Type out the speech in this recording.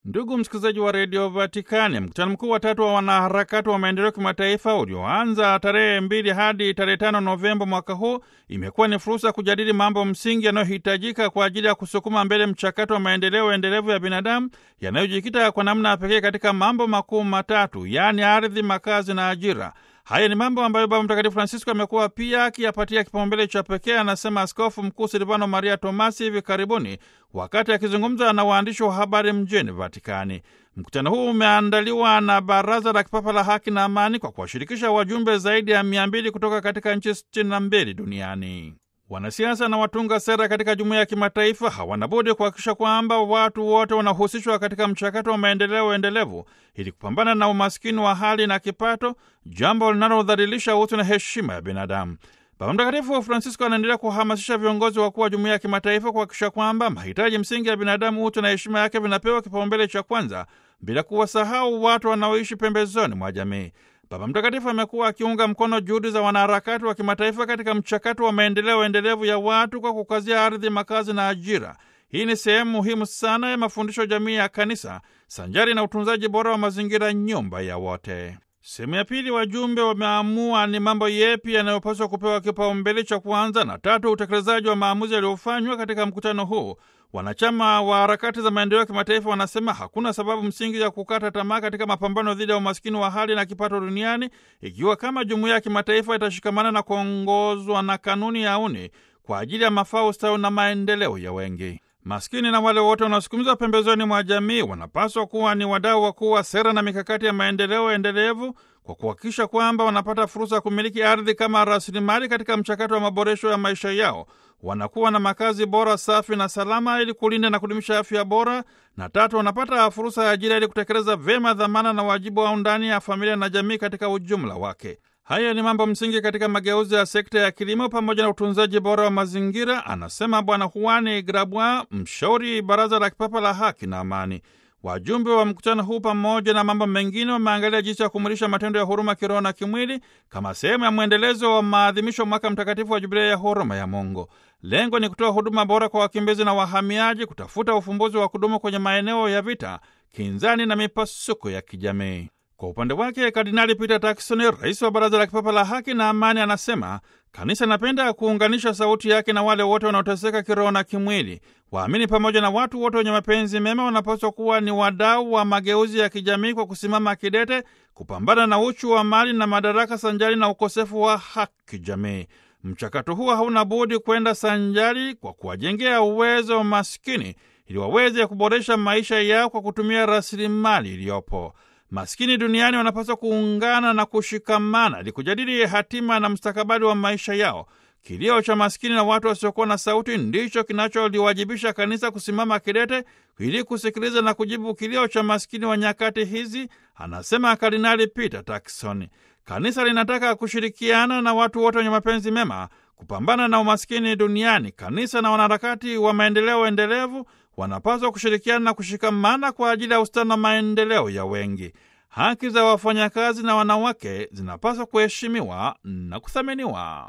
Ndugu msikilizaji wa redio Vatikani, mkutano mkuu wa tatu wa wanaharakati wa maendeleo kimataifa ulioanza tarehe mbili hadi tarehe tano Novemba mwaka huu imekuwa ni fursa ya kujadili mambo msingi yanayohitajika kwa ajili ya kusukuma mbele mchakato wa maendeleo endelevu ya binadamu yanayojikita kwa namna ya pekee katika mambo makuu matatu, yaani ardhi, makazi na ajira. Haya ni mambo ambayo Baba Mtakatifu Francisco amekuwa pia akiyapatia kipaumbele cha pekee, anasema Askofu Mkuu Silvano Maria Tomasi hivi karibuni wakati akizungumza na waandishi wa habari mjini Vatikani. Mkutano huu umeandaliwa na Baraza la Kipapa la Haki na Amani kwa kuwashirikisha wajumbe zaidi ya mia mbili kutoka katika nchi sitini na mbili duniani. Wanasiasa na watunga sera katika jumuiya ya kimataifa hawana budi kuhakikisha kwamba watu wote wanahusishwa katika mchakato wa maendeleo endelevu ili kupambana na umaskini wa hali na kipato, jambo linalodhalilisha utu na heshima ya binadamu. Baba Mtakatifu Francisco anaendelea kuhamasisha viongozi wakuu wa jumuiya ya kimataifa kuhakikisha kwamba mahitaji msingi ya binadamu, utu na heshima yake vinapewa kipaumbele cha kwanza, bila kuwasahau watu wanaoishi pembezoni mwa jamii. Baba Mtakatifu amekuwa akiunga mkono juhudi za wanaharakati wa kimataifa katika mchakato wa maendeleo endelevu ya watu kwa kukazia ardhi, makazi na ajira. Hii ni sehemu muhimu sana ya mafundisho jamii ya Kanisa, sanjari na utunzaji bora wa mazingira, nyumba ya wote. Sehemu ya pili, wajumbe wameamua ni mambo yepi yanayopaswa kupewa kipaumbele cha kwanza, na tatu, utekelezaji wa maamuzi yaliyofanywa katika mkutano huu. Wanachama wa harakati za maendeleo ya kimataifa wanasema hakuna sababu msingi ya kukata tamaa katika mapambano dhidi ya umaskini wa hali na kipato duniani, ikiwa kama jumuiya ya kimataifa itashikamana na kuongozwa na kanuni ya uni kwa ajili ya mafao, ustawi na maendeleo ya wengi. Maskini na wale wote wanaosukumizwa pembezoni mwa jamii wanapaswa kuwa ni wadau wakuu wa sera na mikakati ya maendeleo endelevu kwa kuhakikisha kwamba wanapata fursa ya kumiliki ardhi kama rasilimali katika mchakato wa maboresho ya maisha yao. Wanakuwa na makazi bora, safi na salama ili kulinda na kudumisha afya bora, na tatu, wanapata fursa ya ajira ili kutekeleza vyema dhamana na wajibu wao ndani ya familia na jamii katika ujumla wake. Haya ni mambo msingi katika mageuzi ya sekta ya kilimo pamoja na utunzaji bora wa mazingira, anasema Bwana Juani Grabwa, mshauri Baraza la Kipapa la Haki na Amani. Wajumbe wa mkutano huu pamoja na mambo mengine wameangalia jinsi ya kumulisha matendo ya huruma kiroho na kimwili kama sehemu ya mwendelezo wa maadhimisho mwaka mtakatifu wa Jubilei ya huruma ya Mungu. Lengo ni kutoa huduma bora kwa wakimbizi na wahamiaji, kutafuta ufumbuzi wa kudumu kwenye maeneo ya vita, kinzani na mipasuko ya kijamii. Kwa upande wake Kardinali Peter Turkson, rais wa Baraza la Kipapa la Haki na Amani, anasema kanisa inapenda kuunganisha sauti yake na wale wote wanaoteseka kiroho na kimwili. Waamini pamoja na watu wote wenye mapenzi mema wanapaswa kuwa ni wadau wa mageuzi ya kijamii kwa kusimama kidete kupambana na uchu wa mali na madaraka sanjari na ukosefu wa haki jamii. Mchakato huo hauna budi kwenda sanjari kwa kuwajengea uwezo wa maskini ili waweze kuboresha maisha yao kwa kutumia rasilimali iliyopo. Maskini duniani wanapaswa kuungana na kushikamana ili kujadili hatima na mustakabali wa maisha yao. Kilio cha maskini na watu wasiokuwa na sauti ndicho kinacholiwajibisha kanisa kusimama kidete ili kusikiliza na kujibu kilio cha maskini wa nyakati hizi, anasema Kardinali Peter Turkson. Kanisa linataka kushirikiana na watu wote wenye mapenzi mema kupambana na umaskini duniani. Kanisa na wanaharakati wa maendeleo endelevu wanapaswa kushirikiana na kushikamana kwa ajili ya ustawi na maendeleo ya wengi. Haki za wafanyakazi na wanawake zinapaswa kuheshimiwa na kuthaminiwa.